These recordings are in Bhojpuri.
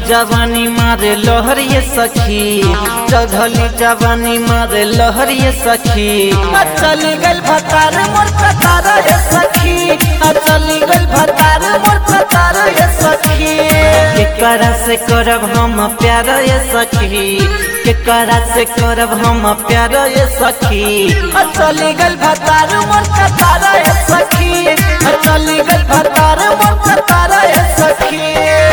जवानी मारे लहर ये सखी चढ़ली जवानी मारे लहर ये सखी आ चली गल भतार मोर कतार ये सखी आ चली गल भतार मोर कतार ये सखी केकरा से करब हम प्यार ये सखी केकरा से करब हम प्यार ये सखी आ चली गल भतार मोर कतार ये सखी आ चली गल भतार मोर कतार ये सखी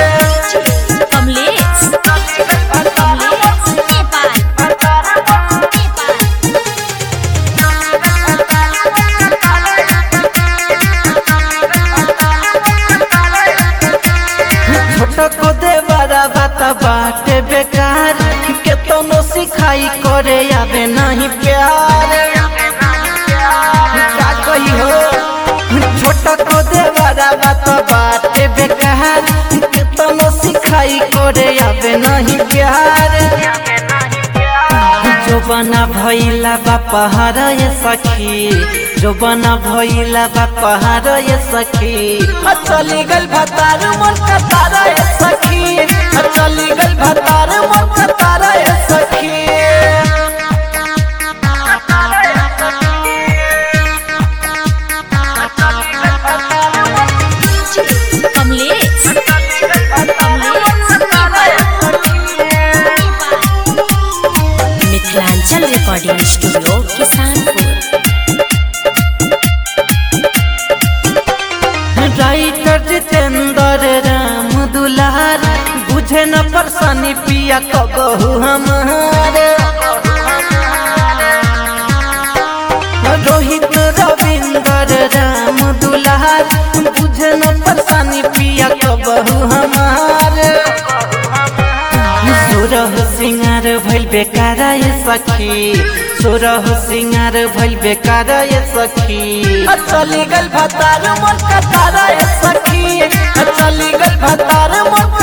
कमलेश कमलेश नेपाल नेपाल छोट को देवरा बात बाटे बेकार केतनो सिखाई करे आवे नहीं प्यार का कही हो छोट को देवरा बात बाटे बेकार केतनो सिखाई करे आवे नहीं प्यार जो बना भैला बा पहाड़ ये सखी जो बना भैला बा पहाड़ ये सखी आ चली गल भतार मोर कतार ये सखी आ चली गल भतार मोर कतार ये सखी Kamlesh Kamlesh Mithilanchal recording studio Kisanpur writer Jitendra Ram दुलार बुझे न परसानी पिया कबहू हमारे रोहित रविंद्र राम दुलार बुझे न परसानी पिया कबहू हमारे सोरह सिंगार भइल बेकार ये सखी सोरह सिंगार भइल बेकार ये सखी आ चली गल भतार मोर कतार ये सखी आ चली गल भतार मोर